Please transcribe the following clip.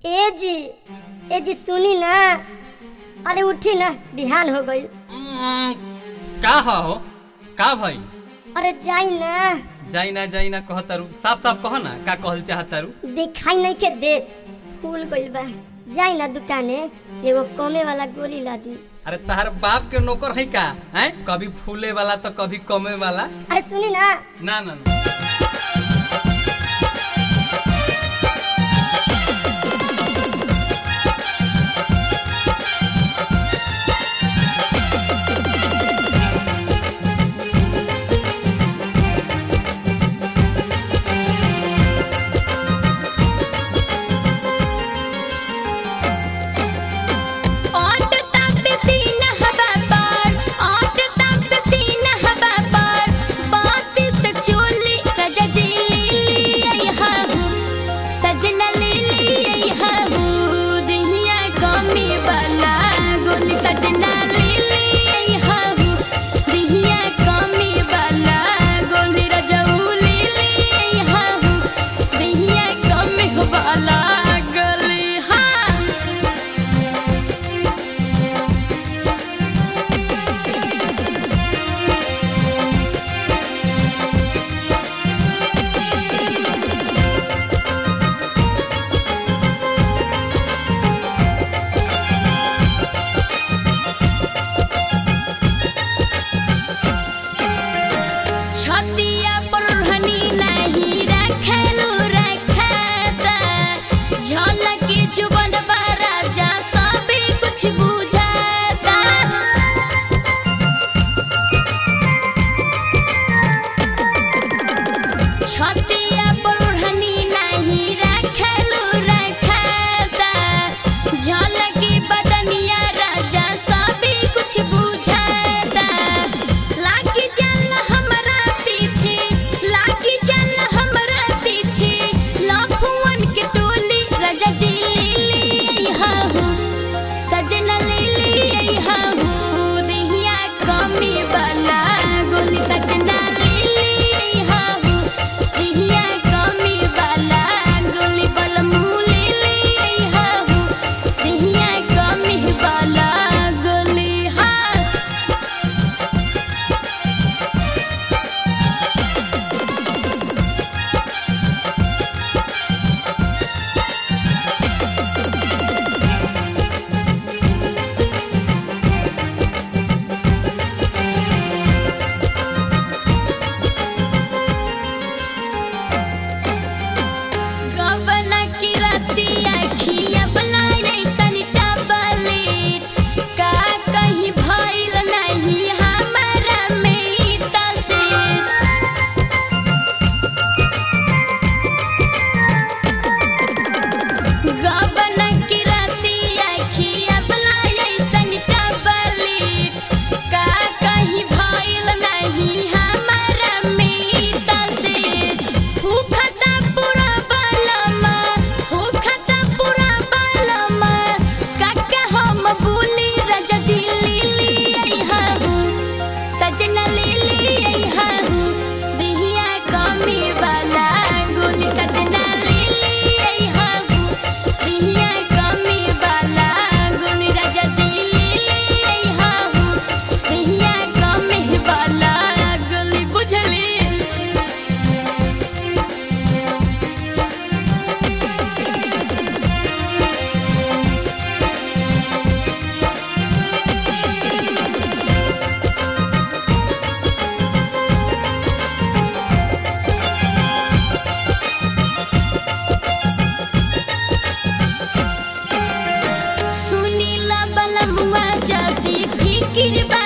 ए जी ए जी सुनी ना अरे उठी ना बिहान हो गई उम्म, का हो का भाई अरे जाई ना जाई ना जाई ना कहतारू साफ साफ कह ना का कहल चाहतारू दिखाई नहीं के दे फूल गइल बा जाई ना दुकाने एगो कमे वाला गोली ला दी अरे तहार बाप के नौकर है का हैं कभी फूले वाला तो कभी कमे वाला अरे सुनी ना ना ना ना ओट तप सीना हवा पर ओट तप सीना हवा पर बात से चोली रजा जी आई हाहू सजना लीली आई हाहू दिहिया कमी वाला गोली सजना लीली आई हाहू दिहिया कमी वाला गोली रजाऊ लीली आई हाहू दिहिया कमी वाला गोली हाँ छतिया परहनी नहीं रखलू रखता झलक जुबन राजा सब कुछ बुझाता छतिया परहनी नहीं रखलू रखता झलक बदनिया राजा सब कुछ बुझाता लागी चल हमरा पीछे लागी चल हमरा पीछे लाफुअन के टोली राजा जी लीली हाहू सजना लीली हाहू दिहिया कमी वाला गोली सजना लीली हाहू दिहिया कमी वाला गोली बलमू लीली हाहू दिहिया कमी वाला गोली हाँ गबना की रतिया खिया बनाए सनिटा बलेट का कहीं भइल नहीं हमारा में से गबना की रतिया खिया बनाए सनिटा बलेट का कहीं भइल नहीं हमारा में से हुखता पूरा बलमा हुखता पूरा बलमा काका हम बुली राजा जी लीली आई हाहू सजना लीली आई हाहू दिहिया कमी वाला गोली सजना लीली आई हाहू दिहिया कमी वाला गोली राजा जी लीली आई हाहू दिहिया कमी वाला गोली बुझली सुनीला बलमुआ जदी फिकिर बा